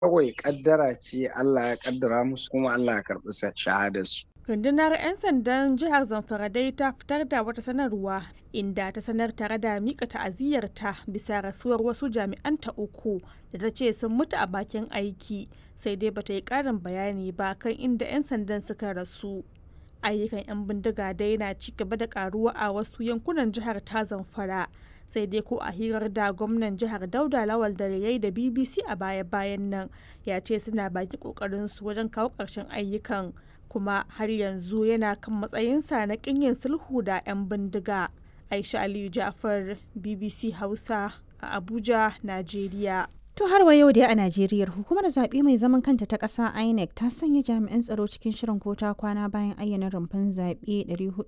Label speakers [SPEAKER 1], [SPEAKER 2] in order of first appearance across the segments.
[SPEAKER 1] kawai kaddara ce Allah ya kaddara musu kuma Allah ya karɓi shahadarsu.
[SPEAKER 2] rundunar 'yan sandan jihar zamfara dai ta fitar da wata sanarwa inda ta sanar tare da mika ta'aziyyarta bisa rasuwar wasu jami'anta uku da ta ce sun mutu a bakin aiki sai dai bata yi karin bayani ba kan inda 'yan sandan suka rasu ayyukan 'yan bindiga dai na ci gaba da karuwa a wasu yankunan jihar ta zamfara sai dai ko a hirar da gwamnan jihar dauda lawal da yayi da bbc a baya-bayan nan ya ce suna baki kokarin su wajen kawo ƙarshen ayyukan kuma har yanzu yana kan matsayinsa na yin sulhu da 'yan bindiga aisha aliyu jafar bbc hausa a abuja najeriya
[SPEAKER 3] To har wa yau dai a Najeriya hukumar zaɓe mai zaman kanta ta ƙasa INEC ta sanya jami'an tsaro cikin shirin kota kwana bayan ayyana rumfan zaɓe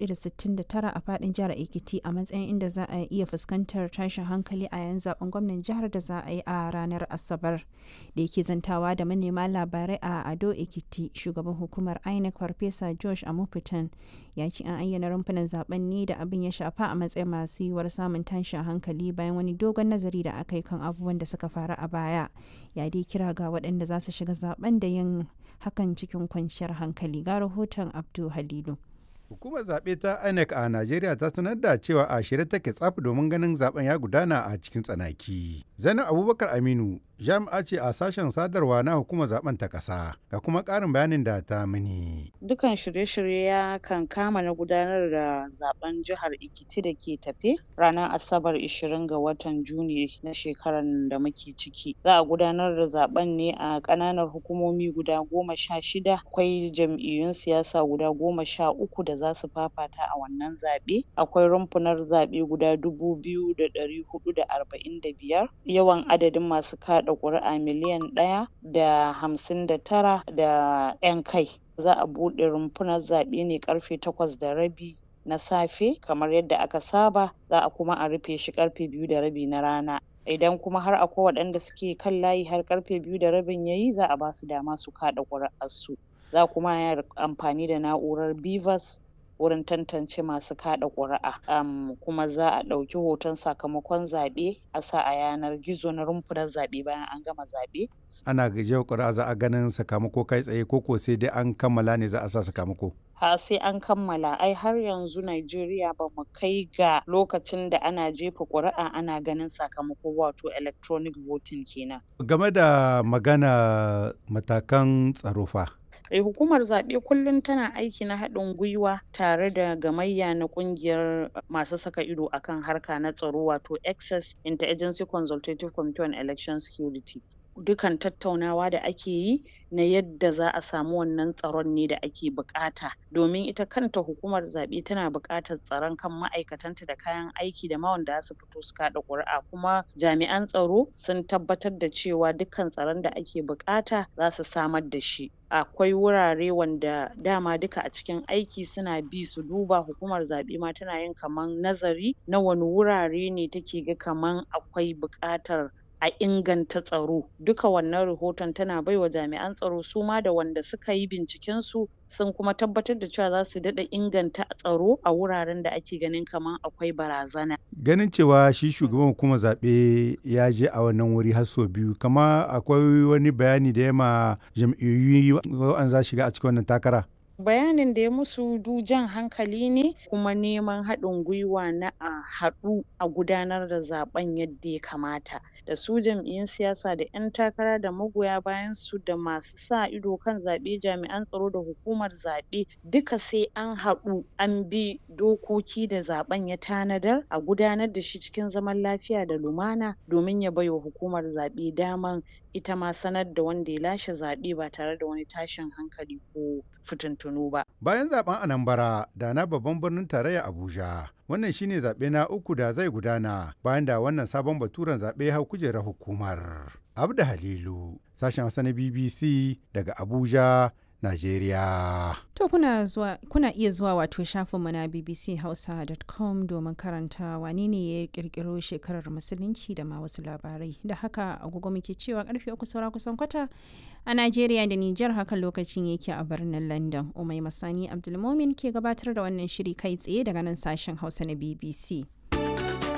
[SPEAKER 3] 469 a faɗin jihar Ekiti a matsayin inda za a iya fuskantar tashin hankali a yan zaben gwamnan jihar da za a yi a ranar Asabar. Da yake zantawa da manema labarai a Ado Ekiti shugaban hukumar INEC Farfesa Josh Amupitan ya ce an ayyana rumfunan zaben ne da abin ya shafa a matsayin masu yiwuwar samun tashin hankali bayan wani dogon nazari da aka yi kan abubuwan da suka faru a baya ya dai kira ga waɗanda za su shiga zaben da yin hakan cikin kwanciyar hankali ga rahoton abdu halilu
[SPEAKER 4] Hukumar zaɓe ta INEC a Najeriya ta sanar da cewa a shirye take tsaf domin ganin zaben ya gudana a cikin tsanaki. Zainab Abubakar Aminu jami'a ce a sashen sadarwa na hukumar zaben ta ƙasa ga kuma ƙarin bayanin da ta mini.
[SPEAKER 5] Dukan shirye-shirye ya kan kama na gudanar da zaben jihar Ekiti da ke tafe ranar Asabar 20 ga watan Juni na shekarar da muke ciki. Za a gudanar da zaben ne a ƙananan hukumomi guda goma sha shida. Akwai jam'iyyun siyasa guda goma sha uku da za su fafata a wannan zaɓe. Akwai rumfunar zaɓe guda dubu biyu da ɗari huɗu da arba'in da biyar. Yawan adadin masu kaɗa ƙuri'a miliyan ɗaya da hamsin da tara da ƴan kai. Za a buɗe rumfunar zaɓe ne ƙarfe takwas da rabi na safe kamar yadda aka saba za a kuma a rufe shi ƙarfe biyu da rabi na rana. Idan kuma har akwai waɗanda suke kan layi har ƙarfe biyu da rabin yayi za a basu dama su kaɗa ƙuri'arsu. Za kuma yi amfani da na'urar BVAS wurin tantance masu kaɗa ƙuri'a um, kuma za a ɗauki hoton sakamakon zaɓe a sa a yanar gizo na rumfunar zaɓe bayan an gama zaɓe.
[SPEAKER 4] Ana gajiyar ƙuri'a za a ganin sakamako kai tsaye ko ko sai dai an kammala ne za a sa sakamako.
[SPEAKER 5] ha sai an kammala ai har yanzu Najeriya ba mu kai ga lokacin da ana jefa ƙuri'a ana ganin sakamako wato electronic voting kenan.
[SPEAKER 4] Game da magana matakan tsaro fa.
[SPEAKER 5] Eh, hukumar zaɓe kullum tana aiki na haɗin gwiwa tare da gamayya na ƙungiyar masu saka ido akan harka na tsaro wato access interagency consultative committee on election security dukan tattaunawa da ake yi na yadda za a samu wannan tsaron ne da ake buƙata domin ita kanta hukumar zaɓe tana buƙatar tsaron kan ma'aikatanta da kayan aiki da ma wanda za su fito su kaɗa ƙuri'a kuma jami'an tsaro sun tabbatar da cewa dukkan tsaron da ake buƙata za su samar da shi akwai wurare wanda dama duka a cikin aiki suna bi su duba hukumar zaɓe ma tana yin kaman nazari na wani wurare ne take ga kaman akwai buƙatar a inganta tsaro duka wannan rahoton tana baiwa jami'an tsaro su ma da wanda suka yi binciken su sun kuma tabbatar da cewa za su daɗa inganta tsaro a wuraren da ake ganin kaman akwai barazana.
[SPEAKER 4] Ganin cewa shi shugaban hukumar zaɓe ya je a wannan wuri har sau biyu kama akwai wani bayani da ya ma jam'iyyoyi an za shiga a cikin wannan takara.
[SPEAKER 5] bayanin da ya musu du jan hankali ne kuma neman haɗin gwiwa na a haɗu a gudanar da zaɓen yadda ya kamata da su jam'iyyun siyasa da ƴan takara da magoya bayan su da masu sa ido kan zaɓe jami'an tsaro da hukumar zaɓe duka sai an haɗu an bi dokoki da zaɓen ya tanadar a gudanar da shi cikin zaman lafiya da lumana domin ya baiwa hukumar zaɓe daman ita ma sanar da wanda ya lashe zaɓe ba tare da wani tashin hankali ko fitintunu ba.
[SPEAKER 4] Bayan zaben Anambra da na babban birnin tarayya Abuja, wannan shine zaɓe na uku da zai gudana bayan da wannan sabon baturen zaɓe hau kujerar hukumar. Abda Halilu, sashen Hausa na BBC daga Abuja, Najeriya.
[SPEAKER 3] To kuna, zuwa, kuna iya zuwa wato shafinmu na bbchausa.com domin karanta wane ne ya kirkiro shekarar musulunci da ma wasu labarai. Da haka agogo muke cewa karfe uku saura kusan kwata a Najeriya da Nijar hakan lokacin yake a birnin London. Umai Masani Abdulmomin ke gabatar da wannan shiri kai tsaye daga nan sashen Hausa na BBC.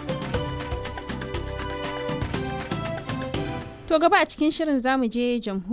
[SPEAKER 3] To gaba a cikin shirin zamu je jamhuriyar